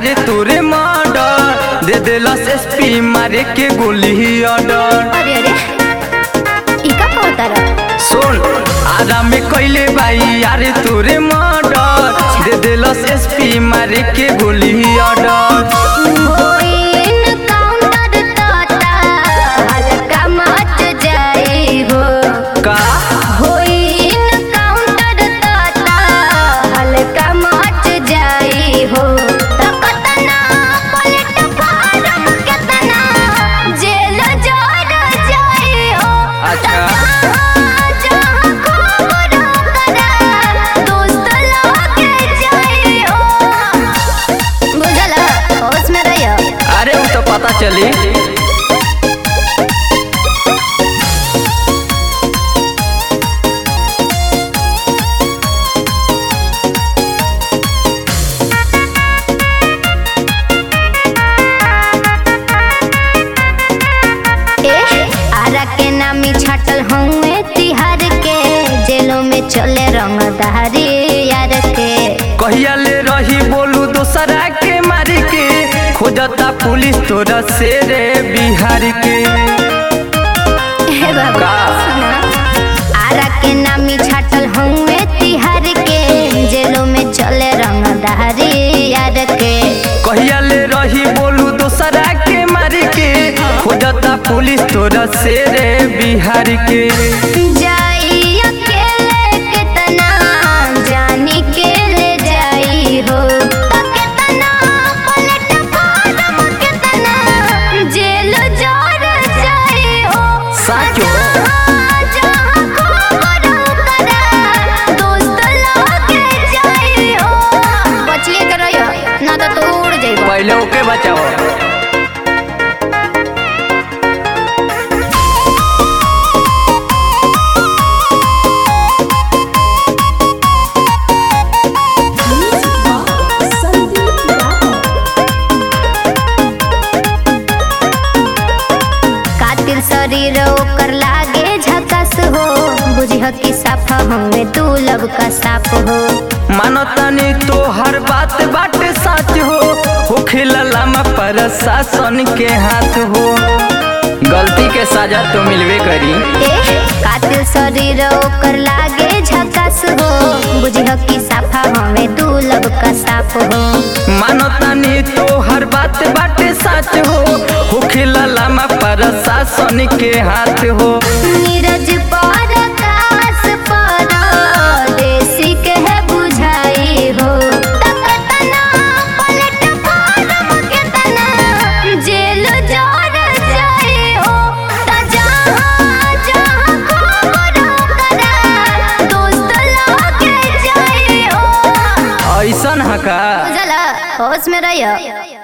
यारे तोरे मर्डर दे देलस एसपी मारे के गोली ऑर्डर अरे अरे ई का कहता रहा सुन आराम में कैले भाई यारे तोरे मर्डर दे देलस एसपी मारे के गोली ऑर्डर होइन काउंटर ताता हल्का मच जाए हो का होइन काउंटर ताता हल्का मच जाए हो त कतना पलट फारम केतना जेल जड़ जाए हो अच्छा। जहाँ जहाँ खबर करा दोस्त लगे जाए हो बुझल होश में रहियो अरे वो तो पता चली ए आरा के नामी छाटल हूँ तिहार के जेलों में चले रंगदारी यार के कहिया ले रही बोलू दोसरा के मारी के खोजता पुलिस तोरा से रे बिहार के हे बाबा का? सुना आरा के नामी छाटल हूँ तिहार के जेलों में चले रंगदारी यार के कहिया ले रही बोलू दोसरा के मारी के खोजता पुलिस तोरा से रे बिहार के जाई अकेले कितना जानी के ले जाई हो त कितना पलट फारम कितना जेल जड़ जाई हो साचो। जहाँ जहाँ खबर करा दोस्त लगे जाई हो बचले के रहियो ना तो तू उड़ जाइबो पहले ओके बचाओ कातिल शरीर ओकर लागे झकस हो बुझिह कि साफा हमें तू लब का साफ हो मानतानी तो हर बात बाटे सच हो होखे ललामा प्रशासन के हाथ हो गलती के सजा तो मिलवे करी ए कातिल शरीर ओकर लागे झकस हो बुझिह कि साफा हमें तू लब का साफ हो मानतानी तो हर बात बाटे सच हो होखे ललामा प्रशासन के हाथ हो नीरज पर आकाश पर देसी के है बुझाई हो तकतना पलट फारम केतना जेल जड़ जाए हो त जहाँ जहाँ खबर करा दोस्त लगे जाए हो ऐसन हका बुझला होश में रहियो